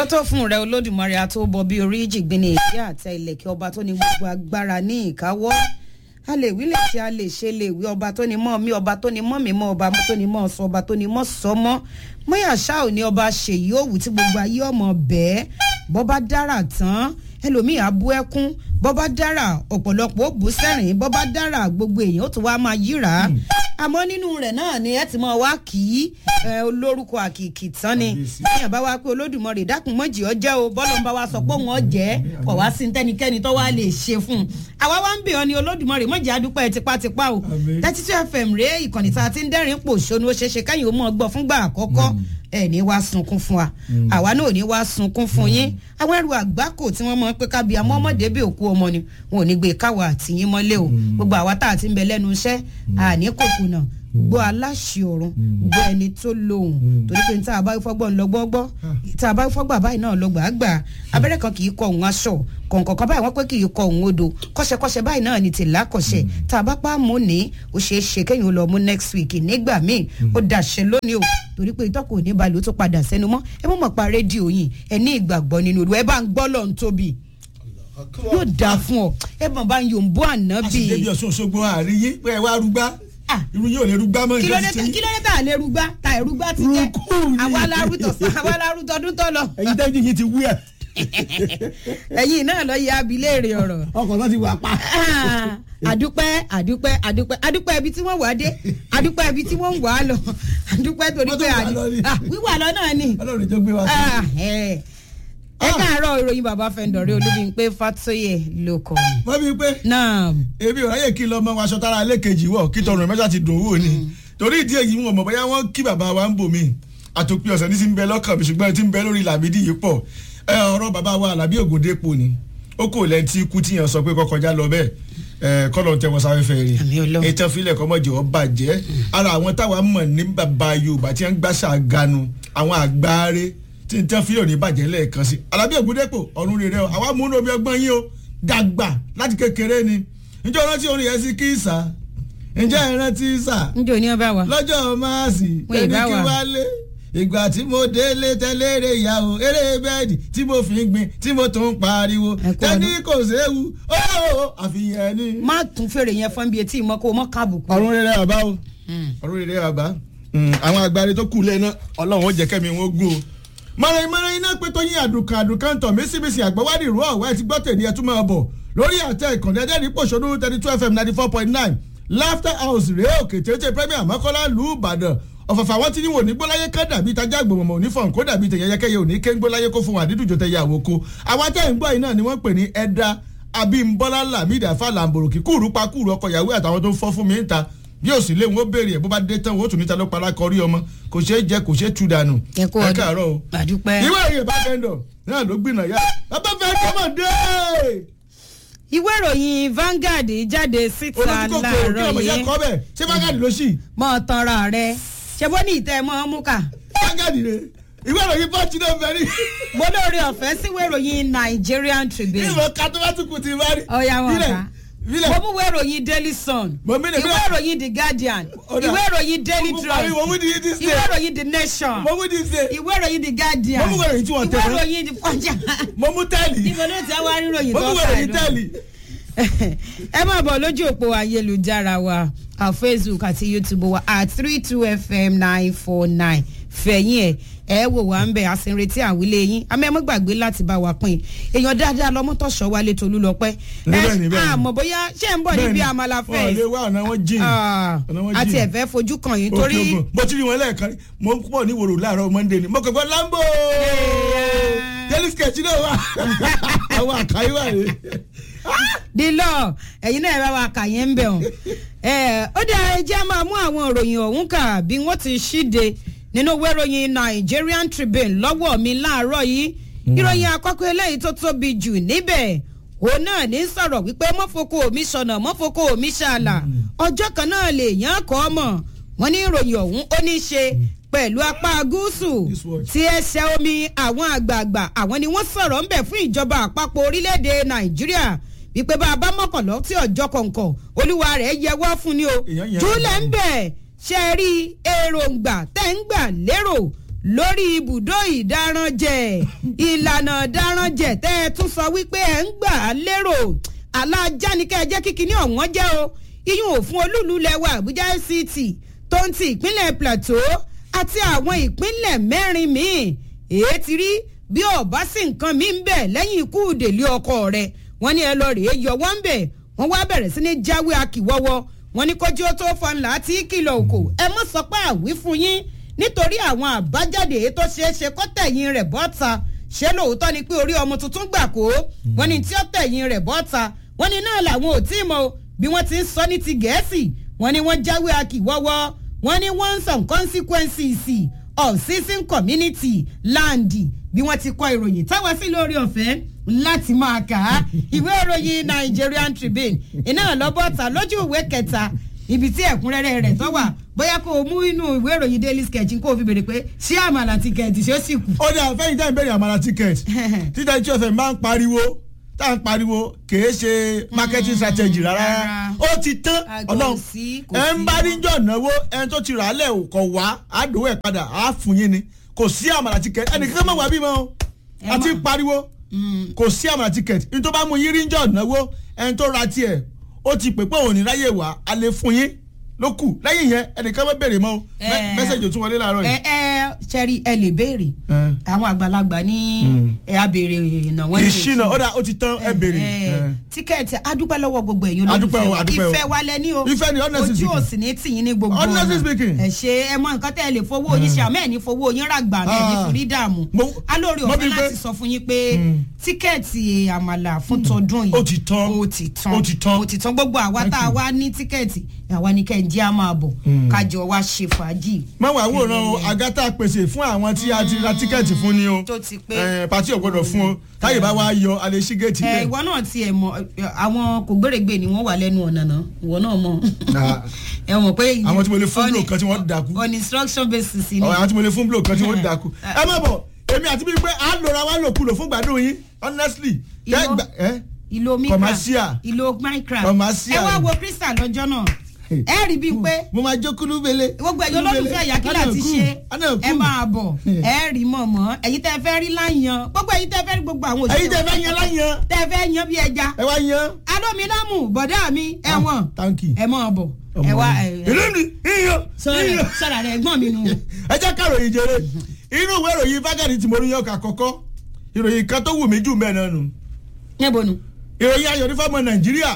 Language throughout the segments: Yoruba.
tó tó fún rẹ olódùmarè àtòbọ bíi orí jìgbìnì ìdí àtẹ ìlẹ̀kẹ̀ ọba tó ní gbogbo agbára ní ìkáwọ́ a lè wí lè ṣe a lè ṣe lè wí ọba tó ní mọ́ mi ọba tó ní mọ́ mi mọ́ ọba tó ní mọ́ sọ ọba tó ní mọ́ sọ mọ́ mọ́yà ṣá ò ní ọba ṣèyí òwú tí gbogbo ayé ọmọ bẹ́ẹ̀ bọ́ bá dára tán ẹlòmíì á bú ẹkún bọ́ bá dára ọ̀pọ̀lọpọ̀ ó bú sẹ́rìn bọ́ bá dára gbogbo èèyàn ó tún wá máa yíra àmọ́ nínú rẹ̀ náà ni ẹ ti mọ̀ wá kì í olórúkọ àkìkì tán ni èèyàn bá wá pé olódùmarè dákun mọ́jì ọ jẹ́ o bọ́lọ̀ ń bá wa sọ pé òun ọ jẹ́ kọ̀ wá sí tẹ́nikẹ́ni tó wá lè ṣe fún un àwa wá ń bè ọ́ ni olódùmarè mọ́jì adúpẹ́ tipátipá o thirty two fm rèé ìkànnì tá a ti ń dẹ́rìn pò ṣónú ó ṣeéṣe káyìn ó mọ̀ gbọ́ fúngbà àkọ́kọ́ ẹ ní wá sunkún fún wa àwa náà ò ní wá sunkún fún yín àwọn ẹrù àgbákò tí wọ́n mọ̀ pé kábíyà mọ́ ọmọdé bí òkú ọmọ ni wọn ò ní gbé káwa àtìyín mọ́lé o gbogbo àwa tá a ti ń bẹ lẹ́nu iṣẹ́ àní kòkònà gbọ́ aláṣẹ ọ̀run gbọ́ ẹni tó lóhùn torí pé tá a bá fọ́gbọ́n lọ gbọ́gbọ́ tá a bá fọ́gbà báyìí náà lọ gbàgbà abẹ́rẹ́ kan kì í kọ òun aṣọ kọ̀ǹkọ̀kan báyìí wọ́n pé kì í kọ òun odò kọ́ṣẹ́kọ́ṣẹ́ báyìí náà ni tìlá kọ̀ṣẹ́ tá a bá pa mú ní ó ṣeé ṣe kéyìn ó lọ mú next week nígbà míì ó dàṣẹ lónìí o torí pé ìtọ́kù òní balẹ̀ ó tó padà sẹ́nu mọ́ ẹ mọ̀ mọ̀ pa rédíò yìí ẹ ní ìgbàgbọ́ nínú olú ẹ bá ń gbọ́ lọ́n tóbi yóò dáa fún ọ ẹ mọ̀ bá ń yòǹbó àná bíi. àṣìṣe bí ọ̀ṣun òṣogbo àríyé pé ẹ wá rúgbá irú yóò lè rúgbá mọ́ kí ló dé kí ló dé tá a lè rúgbá tá a rúgbá ti jẹ àwa larútọ̀ àwa larútọ̀ ọdún tó lọ. ẹyin tẹ́jú yìí ti wú ẹ̀. ẹyin náà lọ yẹ abiléèrè ọ̀rọ̀. ọkọ̀ náà ti wà pa. àdúpẹ́ àdúpẹ́ àdúpẹ́ àdúpẹ́ ibi tí wọ́n wà dé àdúpẹ́ ibi tí wọ́n ń wà á lọ àdúpẹ́ torí pé wíwà lọ náà ni. ọlọ́run tó gbé wa sí. ẹ káàárọ̀ ìròyìn bàbá fẹ́ndọ̀rẹ́ olúbíńpé fatoyè ló kọ́ mi. wọ́n bí pé náà èmi ò ráyè kí lọ mọ aṣọ tára alẹ́ kejì wọ̀ kí tọrùn mẹ́ta ti dùn wò ni torí ìdí èyí wọn mọ̀ bóyá wọ́n kí bàbá wa ń bò mí àtòpin ọ̀sẹ̀ ní ti ń bẹ lọ́kàn mi ṣùgbọ́n ti ń bẹ lórí làbídì yìí pọ̀ ẹ ọ̀rọ̀ bàbá wa àlàbí ògòdèpò ni ó kò lẹ́ tí ikú tíyàn sọ pé kọkọjá lọ bẹ́ẹ̀ ẹ kọ́lọ̀ tẹ wọn sáfẹ́fẹ́ rí ètò ìfilẹ̀ kọ́mọ́jì ọ bàjẹ́ ara àwọn táwa mọ̀ ní bàbá Yorùbá tí wọ́n gbàṣà ganu àwọn àgbáre tí n tẹ́ fi òní bàjẹ́ lẹ́ẹ̀kan sí alábí ògúndépò ọ̀run rere o àwa múnú omi ọgbọ́n yín o dàgbà láti kékeré ni njẹ́ rántí orin yẹn sí kí sà njẹ́ rántí sà njẹ́ òní ọba wa lọ́jọ́ máàsì Wọ́n ẹni ìbá kí wa. wálé ìgbà tí mo délé tẹ́lẹ̀ eré ìyàwó eré bẹ́ẹ̀dì tí mo fi ń gbin tí mo tún ń pariwo Ẹ kú tẹ́ni ọdún. kò séwu ó àfihàn ni. má tún fèrè yẹn fún bí etí ìmọ̀ kó o mọ̀ káàbùkù. ọ̀run rere àbá o ọ̀run rere àbá àwọn agbárí tó kù lẹ́nu ọlọ́run ó jẹ́ kẹ́mi wọn gún o. mọ̀rẹ́ mọ̀rẹ́ iná pé tó yín àdùnkàn àdùnkàn tọ̀ mísìmísì àgbẹ̀wádìí ìró ọ̀wá ẹ̀ ti gbọ́ tèmi ẹ̀ tún máa bọ̀ lórí àtẹ ìkànnì ẹ̀dẹ́rì pòṣónú thirty two fm ninety four point nine laughter house rèé òkè tètè premier mọ́kànlá lù ú ìbàdàn ọ̀fọ̀fọ̀ àwọn tí ní wò ní gbóláyé ká dàbí tajà gbòmọ̀mọ̀ òní fọ̀n kó dàbí tẹ̀yẹyẹkẹyẹ òní ké ń gbóláyé kó fún wa dídùjọ tẹ̀yẹ àwòkọ àwọn tẹ̀ ń gbọ́ yìí náà ni wọ́n pè ní ẹ̀dá abímbọ́lá lamidi afa lamboroki kúrú pa kúrú ọkọ̀ yàwó àtàwọn tó ń fọ́ fún mi ń ta bí ó sì lé wọn ó béèrè ẹ̀ bó bá dé tán wọn ó tún níta ló para kọrí ọmọ kò ṣeé jẹ kò ṣeé tu dànù ẹ kú ọdún káàárọ̀ o àdúpẹ́. ìwé ìròyìn bá fẹ́ dọ̀ náà ló gbìnà yá bàbá fẹ́ kọ́mọ̀ dé ìwé ìròyìn Vanguard jáde síta olójú kòkòrò kí láàárọ̀ ọmọ yẹn yìí kọ́ bẹ́ẹ̀ ṣé bágàdì ló ṣì mọ́ tanra rẹ ṣe bó ní ìtẹ́ mọ́ mú kà. bágàdì rè ìwé ìròyìn pọ́ọ̀tì náà fẹ́ rí mo lóore ọ̀fẹ́ síwé ìròyìn Nigerian Tribune. ìwọ kátólátìkù ti bá rí ọ̀ya wọn Bílẹ̀, ká bílẹ̀. mo mú ìwé ìròyìn Daily Sun Mo mí lè- ìwé ìròyìn The Guardian Ọ̀dà. ìwé ìròyìn Daily Mo mú Trust parí, mo mú di yìí this ìwé day. ìròyìn The Nation mo mú di ṣe ìwé ìròyìn The Guardian Mo mú ìwé ìròyìn tí wọ́n tẹ̀ ìwé mọ́. ìròyìn The Punch mo mú tẹ́lì ìbò ló ti wá ríròyìn mo tó mú fà ìròyìn tẹ́lì ẹ máa bọ̀ lójú òpó ayélujára wa à Facebook àti YouTube wa at three two fm nine four nine fẹ̀yìn ẹ̀ ẹ wò wá ń bẹ̀ àsìnretí àwílé yín àmọ́ ẹ má gbàgbé láti bá wa pín èèyàn dáadáa lọ́mọ́tọ̀ṣọ́ wálé tolú lọ́pẹ́ Níbẹ̀ ni, bẹ́ẹ̀ ni. àmọ́ bóyá ṣé ń bọ̀ níbi àmàlà wọn ò lè fẹ́ wá ọ̀nà wọn jìn ọ̀nà wọn jìn àti ẹ̀fẹ́ fojú kàn yín torí Òkè Ògùn. mo ti rí wọn lẹ́ẹ̀kan rí. mo ń pọ̀ ní wòrò láàárọ̀ monday ni mo kàn gbọ́ lambo daily sketch náà wà àwọn àkàyè wà rè dílọ ẹ̀yin náà ẹ bá wa kà yẹn ń bẹ̀ ọ́n ẹ̀ ó dá ẹjẹ́ máa mú àwọn ìròyìn ọ̀hún kà bí wọ́n ti ṣíde nínú ìwé ìròyìn Nigerian Tribune lọ́wọ́ mi láàárọ̀ yìí ìròyìn àkọ́kọ́ eléyìí tó tóbi jù níbẹ̀ òun náà ní sọ̀rọ̀ wípé mọ́fokò mi sọ̀nà mọ́fokò mi ṣàlà ọjọ́ kan náà lè yàn án kọ́ mọ̀ wọ́n ní ìròyìn ọ̀hún ó ní í ṣe pẹ̀lú apá gúúsù This watch. tí ẹsẹ̀ omi àwọn àgbààgbà àwọn ni wọ́n sọ̀rọ̀ ńbẹ̀ fún ìjọba àpapọ̀ orílẹ̀-èdè Nàìjíríà wípé bá a bá mọ̀kànlọ́ tí ọjọ́ kọ̀ọ̀kan olúwa rẹ̀ yẹ wá fún ni o Èèyàn yẹn júlẹ̀ ń bẹ̀ ṣe rí èròǹgbà tẹ́ ń gbà lérò lórí ibùdó ìdáranjẹ ìlànà ìdáranjẹ tẹ́ ẹ tún sọ wípé ẹ̀ ń gbà á lérò alájà ní kẹ́ ẹ jẹ́ kíkiní ọ̀wọ́n jẹ́ o iyún òfin olúùlú lẹ́wọ̀ àbújá fct tó ń ti ìpínlẹ̀ plateau àti àwọn ìpínlẹ̀ mẹ́rin míì èé ti rí bí ọ̀bá sí nǹkan mi ń bẹ̀ lẹ́yìn ikú délé ọkọ rẹ̀ wọ́n ní ẹ lọ rèé yọ wọ́n ń bẹ̀ wọ́n wá bẹ̀rẹ̀ sí ní jáwé akíwọ́wọ́ wọ́n ní kójú ó tó fọn láti kìlọ̀ òkò ẹ mọ̀ sọ pé àwí fún yín nítorí àwọn àbájáde tó ṣeé ṣe kó tẹ̀yìn rẹ̀ bọ́ta ṣé lóòótọ́ ni pé orí ọmọ tuntun gbà kó wọ́n ní tí ó tẹ̀yìn rẹ̀ bọ́ta wọ́n ní náà làwọn ò tí ì mọ bí wọ́n ti ń sọ ní ti gẹ̀ẹ́sì wọ́n ní wọ́n jáwé akíwọ́wọ́ wọ́n ní one some consequences of seizing community land bí wọ́n ti kọ ìròyìn táwa sí lórí ọ̀fẹ́ láti máa kà á ìwé ìròyìn Nigerian Tribune iná lọ́bọ̀tà lójú ìwé kẹta ibi tí ẹ̀kúnrẹ́rẹ́ rẹ̀ tó wà bóyá kó o mú inú ìwé ìròyìn Daily Sketch kó o fi béèrè pé ṣé àmàlà tíkẹ́ẹ̀tì ṣé ó sì kù. ó dà fẹ́yìn tẹ́ ń bẹ̀rẹ̀ àmàlà ticket títà tí ọ̀fẹ́ máa ń pariwo tá à ń pariwo kìí ṣe marketing strategy rárá ó ti tán ọlọ́run ẹ ń bá níjọ́ náwó ẹni tó ti rà á lẹ̀ kọ̀ wá àdówó ẹ̀ padà á fún yín ni kò sí àmàlà ticket ẹnìkan mọ̀ wá bímọ o àti pariwo kò sí àmàlà ticket ní tó bá mú yín rí níjọ́ náwó ẹni tó ra tiẹ̀ ó ti pè pé òun ní ráyè wá a lè fún yín ló kù lẹ́yìn yẹn ẹnìkan mọ́ bèrè mọ́ o mẹ́sẹ̀jì ò tún wọlé láàárọ̀ yìí. ẹ ẹ sẹ́rí ẹ lè béèrè àwọn àgbàlagbà ní ẹ á béèrè ìnáwó ẹ̀ ìṣìnà ó dà ó ti tán ẹ béèrè. tíkẹ́ẹ̀tì adúpẹ́ lọ́wọ́ gbogbo ẹ̀yin Adúpẹ́ o, adúpẹ́ o. ìfẹ́ wa lẹ ní o Ìfẹ́ ni, honestly ojú speaking. òsì ní tìyín ní gbogbo Honestly speaking. ẹ ṣe ẹ mọ nǹkan tẹ́ ẹ lè fowó yín ṣe àmọ́ ẹ̀ ní fowó yín ràgbà mẹ́ ẹ̀ ní Ah. forí dààmú Mo- alórí mo ọ̀fẹ́ bí pé- láti sọ fún yín pé tíkẹ́ẹ̀tì àmàlà fún tọdún yìí Ó ti tán. ó ti tán Ó ti tán. ó ti tán gbogbo àwa tá a wá ní tíkẹ́ẹ̀tì àwa ní kẹ́ ẹ̀ jẹ́ á máa bọ̀ kájọ wá ṣe fàájì má wàá wòran o agata pèsè fún àwọn tí a ti ra tíkẹ́ẹ̀tì fún ni o tó ti pé Eh, pàtí ò gbọdọ̀ fún o táyè bá wá yọ alẹ́ sí géètì ẹ bẹ́ẹ̀. ìwọ náà tiẹ̀ mọ̀ ẹ, àwọn kò gbèrègbè ni wọ́n wà lẹ́nu ọ̀nà náà ìwọ náà mọ̀ Ah. ẹ mọ̀ pé Àwọn tí mo lè fún on- blow kan tí wọ́n dàkú. on instruction basis ni àwọn tí mo lè fún blow kan tí wọ́n dákú. ẹ má bọ̀ èmi àti bíi pé à ń lora wá lòkulò fún gbàdúrà yín honestly. Ìwọ- kẹ́ gbà- ẹ́ ìlò micra Commercial. ìlò micra Commercial. ẹ wá wo crystal lọ́jọ́ náà ẹ rí bíi pé mo máa jó kúlú bele. gbogbo ẹ̀yọ́ olólùfẹ́ àyàkílà ti ṣe ẹ máa bọ̀ ẹ rí mọ̀mọ́ ẹ̀yin tẹ́ fẹ́ rí láyan gbogbo ẹ̀yin tẹ́ fẹ́ rí gbogbo àwọn ẹ̀yin tẹ́ fẹ́ yan láyan tẹ́ fẹ́ yan bí ẹja ẹ wá yan. alómilámù bọ̀dá mi ẹ̀wọ̀n thank you. ẹ máa bọ̀ ẹ wá ẹ ìlú ni iyọ̀ iyọ̀. sọ̀rọ̀ rẹ̀ ẹ̀gbọ́n mi nù. ẹ jẹ́ ká ròyìn jẹrẹ inú ìwé ìròyìn fagadi tí mo rí yọkà kọ́kọ́ ìròyìn kan tó wù mí jù mẹ́ẹ̀ náà nù níbo nu. ìròyìn ayọ̀ ní fọ́mọ nàìjíríà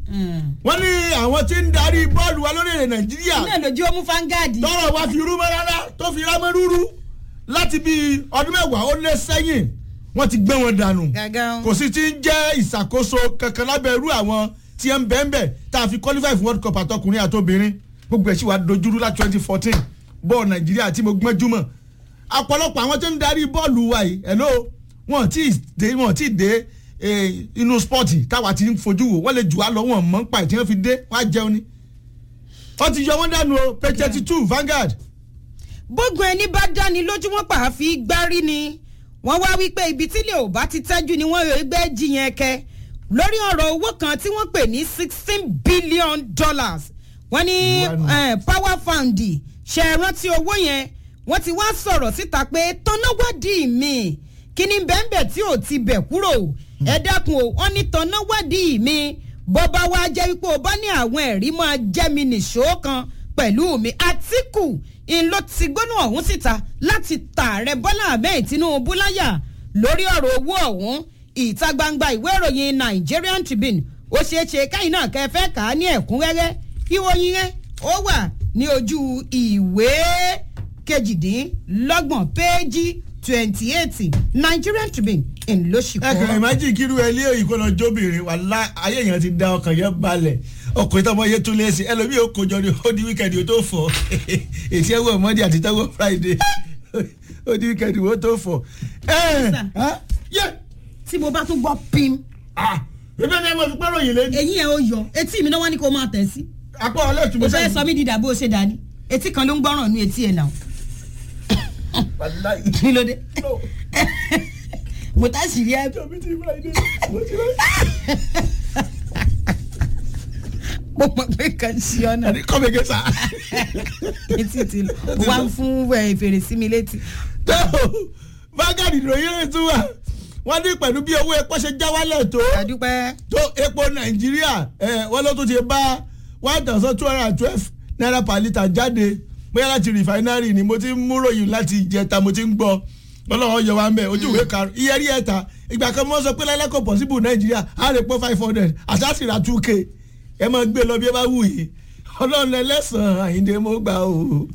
wọ́n ní àwọn tí ń darí bọ́ọ̀lù wa lórílẹ̀ nàìjíríà náà lójú ó mú fangadi. tọrọ wa fi rú mọ́ rárá tó fi rámọ́ rúrú láti bí ọdún mẹ́wàá ó lé sẹ́yìn wọ́n ti gbé wọn dànù gàgán. kò sì ti ń jẹ́ ìṣàkóso kankan lábẹ́ irú àwọn tí ẹ ń bẹ́ẹ̀ bẹ́ẹ̀ tá a fi qualify fún world cup àtọkùnrin àtobìnrin gbogbo ẹ̀ sì wá dojúrú láti twenty fourteen bọ́ọ̀lù nàìjíríà tí mo gbọ́njú mọ̀ ọ̀pọ̀lọpọ̀ àwọn tó ń darí bọ́ọ̀lù wa yìí hello wọn ti dé wọn ti dé eh, inú spọ́ọ̀tì táwa ti ń fojú wò wọ́n lè jù wá lọ wọn mọ̀ ń pa ìtí wọn fi dé wọ́n á jẹun ni wọ́n ti yọ wọ́n dànù o page thirty two Vanguard bógun ẹni bá dáni lójú wọn pa àfi gbárí ni wọ́n wá wípé ibi tílé ò bá ti tẹ́jú ni wọ́n yóò gbé jiyàn kẹ lórí ọ̀rọ̀ owó kan tí wọ́n pè ní sixteen billion dollars wọ́n ní Ìwà nù. eh, power fund ṣe é rántí owó yẹn wọ́n ti wá sọ̀rọ̀ síta pé tọ́náwádìí mi kí ni bẹ́ẹ̀nbẹ́ tí ò ti bẹ̀ kúrò ẹ dákun o wọ́n ní tọ́náwádìí mi bó bá wá jẹ́ wípé o bá ní àwọn ẹ̀rí máa jẹ́ mi nìṣó kan pẹ̀lú mi àtìkù ń ló ti gbóná ọ̀hún síta láti tààrẹ bọ́lá ahmed tinubu láyà lórí ọ̀rọ̀ owó ọ̀hún ìta gbangba ìwé ìròyìn nigerian tribune ó ṣeé ṣe káyìn náà kẹ́ fẹ́ kà á ní ẹ̀kúnrẹ́rẹ́ ìròyìn rẹ̀ ó wà ní ojú ìwé kejìdínlọ́gbọ̀n péjì twenty eight nigerian tribune ń ló ṣì ẹ kàn kọ́. ìmájì kírú ẹ lé òyìnbó lọ jóbìnrin wà lá ayé yẹn ti da ọkàn yẹn balẹ̀ ọkùnrin tó ọmọ yẹn tún lé sí ẹlòmíì ó kojọ ní ó di wíkẹ̀ndì ó tó fọ ètí ẹwọ mọ́ndé àti tẹ́wọ́ friday ó di wíkẹ̀ndì ó tó fọ. ẹ ẹ yẹ tí mo bá tún gbọ́ pim ah bíbélì ni ẹ máa fi pẹ́rọ yìí lé eyín ẹ̀ ó yọ etí mi náà wọ́n ní kó máa tẹ̀ sí. apá ọlẹ́tù o fẹ́ sọ mí dídà bó o ṣe dání etí kan ló ń gbọ́ràn ní etí ẹ̀ náà kí ló dé mo tá sì rí ẹ mo mọ̀ pé kan sí ọ̀nà kọ́mẹ̀kẹ́ sá. etí ti lọ mo wá ń fún ẹ, fèrèsé mi létí tó bágàdì ìròyìn rẹ̀ tún wà wọ́n ní pẹ̀lú bí owó epo ṣe já wálẹ̀ tó adúpẹ́. tó epo nàìjíríà ẹ̀ wọ́n ló tún ti bá one thousand two hundred and twelve naira per litre jáde bóyá láti refinery ni mo ti ń mú ròyìn láti ìjẹta mo ti ń gbọ́ ọlọ́run yọ wa ń bẹ̀ ojú ìwé karùn iye rí ẹ̀ta ìgbà kan mo sọ pé lẹ́lẹ́kọ̀ possible nàìjíríà á lè pọ́ five hundred àṣàṣìrà two k ẹ máa gbé lọ bí ẹ bá wù yìí ọlọ́run ẹlẹ́sàn-án àyíǹde mo gbà o.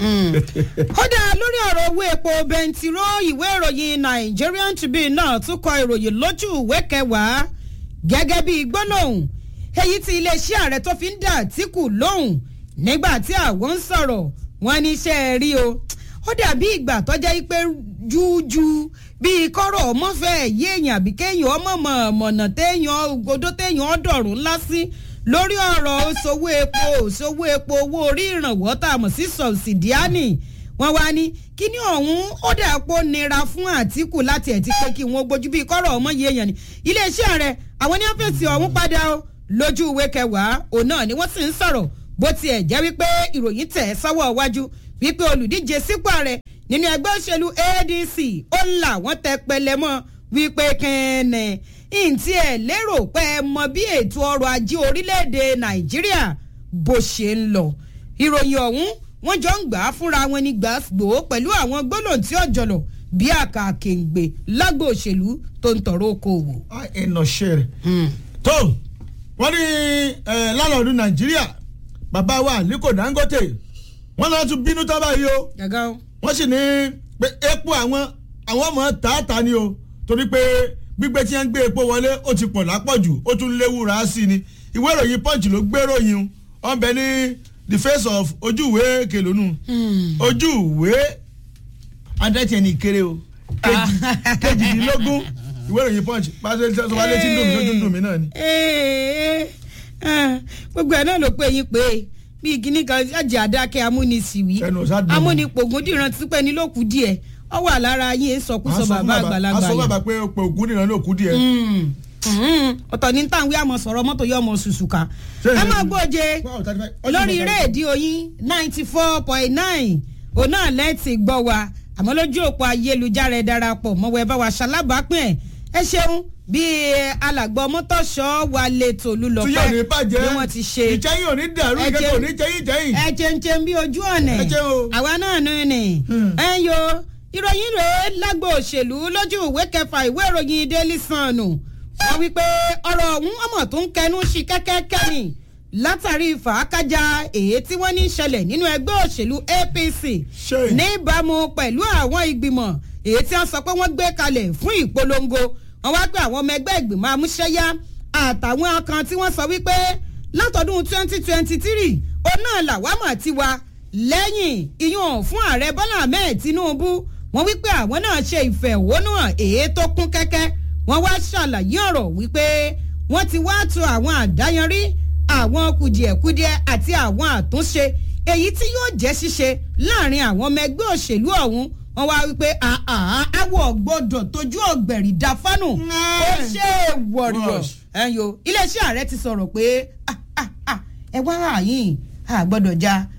ó dá lórí ọ̀rọ̀ owó epo bẹntiró ìwé ìròyìn Nigerian Tribune náà tún kọ ìròyìn lójú ìwé kẹwàá gẹ́gẹ́ bí gbólóhùn èyí tí iléeṣẹ́ ààrẹ tó fi ń dà Àtíkù lóhùn nígbà tí àwọn ń sọ̀rọ̀ wọn ní iṣẹ́ ẹ rí o ó dàbí ìgbà tó jẹ́ pé jújú bíi kọ́rọ̀ ọmọ fẹ́ yé èèyàn àbí kéèyàn ọmọ mọ̀nà téèyàn ògodó téèyàn ọ̀dọ̀rùn ńlá sí lórí ọ̀rọ̀ òṣòwò epo òṣòwò epo owó orí ìrànwọ́ tá a mọ̀ sí sọ̀sìdíánì wọ́n wá ní kíní ọ̀hún ó dà pọ̀ nira fún Àtíkù láti ẹ̀ ti pé kí wọ́n gbójú bíi kọ́rọ̀ ọmọ yé èèyàn ni iléeṣẹ́ rẹ̀ àwọn ní ọ́fíìsì ọ̀hún padà o lójú ìwé kẹwàá òun náà ni wọ́n sì ń sọ̀rọ̀ bó tiẹ̀ jẹ́ wípé ìròyìn tẹ̀ sọ́wọ́ iwájú wípé olùdíje sípò ààrẹ nínú ẹgbẹ́ òṣèlú ADC ó là wọ́n tẹ pẹlẹmọ́ wípé kẹ́ẹ̀nẹ̀ ntí ẹ̀ lérò pé ẹ mọ bí ètò ọrọ̀ ajé orílẹ̀-èdè Nàìjíríà bó ṣe ń lọ ìròyìn ọ̀hún wọ́n jọ ń gbà á fúnra wọn ní gbàgbó pẹ̀lú àwọn gbólóhùn tí ọ̀jọ̀lọ̀ bí àkàkèǹgbè lágbo òṣèlú tó ń tọrọ okòwò. ẹnà ṣe rẹ̀ tó wọ́n ní lálọ́ọ̀dún Nàìjíríà bàbá wa Aliko Dangote wọ́n náà tún bínú tán báyìí o gàgà o. wọ́n sì ní pé epo àwọn àwọn ọmọ tààtà ni o torí pé gbígbé tí wọ́n gbé epo wọlé ó ti pọ̀ lápọ̀jù ó tún léwu rà á sí ni ìwé ìròyìn punch ló gbé ròyìn o wọ́n bẹ ní the face of ojúwe kèlónú ojúwe adẹ́tìẹ̀nì kéré o kejìdínlógún ìwé ìròyìn punch pàṣẹ sọ wá létí dùn mí lójú dùn mí náà ni. gbogbo ẹ̀ náà ló pé yín pé bíi kíní kan ṣáàjì àdákẹ́ amúnisìwí Ẹnu ọ̀sá dùn mọ́. amúnipògùn dìran tí pẹ́ ní lókù díẹ̀ ọ wà lára yín sọkúsọ bàbá àgbàlagbà aṣọ yẹn. bàbá pé pé ògún nìran ló kú díẹ̀. Mm, mm, ọ̀tọ̀ ní tàwọn àmọ̀ sọ̀rọ̀ mọ́tò yọ ọmọ ṣùṣù ká Ṣé ẹ ìyẹn- máa gbọ́je Wow, 35. Ọjọ́ lórí ìbọn- rédíò yín ninety four point nine òun náà lẹ́ẹ̀tì gbọ́ wa àmọ́ lójú òpó ayélujára ẹ darapọ̀ mọ́wọ́ ẹ bá wa ṣalábàápín ẹ̀ ẹ ṣeun bí alàgbọ́ mọ́tòṣọ́ wa lè tòlú lọ tí yóò ní pẹ́ bàjẹ́ bí wọ́n ti ṣe ìjẹ́yìn ò ní dàrú Ẹ ìkẹ́kọ̀ọ́ ò jẹ́- ní jẹ́yìn jẹ́yìn. ẹ jẹun bí ojú ọ̀nà Ẹ jẹ́ o. àwa náà nù ní. Hmm. ẹ ń yo ìròyìn rèé lágbo òṣèlú lójú ìwé kẹfà ìwé ìròyìn Daily Sun wọ́n wí pé ọ̀rọ̀ ọ̀hún ọmọ tó ń kẹnu sí kẹ́kẹ́kẹ́ ni látàrí fàákájà èyí tí wọ́n ní í ṣẹlẹ̀ nínú ẹgbẹ́ òṣèlú APC Ṣé. níbàámu pẹ̀lú àwọn ìgbìmọ̀ èyí tí wọ́n sọ pé wọ́n gbé kalẹ̀ fún ìpolongo wọ́n wá pé àwọn ọmọ ẹgbẹ́ ìgbìmọ̀ amúṣẹ́yá àtàwọn kan tí wọ́n sọ wípé látọdún 2023 òun náà làwámọ̀ ti wa lẹ́yìn ìyún fún ààrẹ Bọ́lá Ahmed Tinubu wọ́n wípé àwọn náà ṣe ìfẹ̀hónúhàn èyí tó kún kẹ́kẹ́ wọ́n wá ṣàlàyé ọ̀rọ̀ wípé wọ́n ti wá tu àwọn àdáyanrí àwọn kùdìẹ̀kudiẹ àti àwọn àtúnṣe èyí tí yóò jẹ́ ṣíṣe láàrin àwọn ọmọ ẹgbẹ́ òṣèlú ọ̀hún wọ́n wá wípé àà àwọ̀ gbọ́dọ̀ tójú ọ̀gbẹ̀rì dáfánù ó ṣe é wọ̀rọ̀ Gosh. ẹ̀yọ́ iléeṣẹ́ ààrẹ ti sọ̀rọ̀ pé ah, ah, ah, ẹ wá àyìn a gbọ́dọ̀ já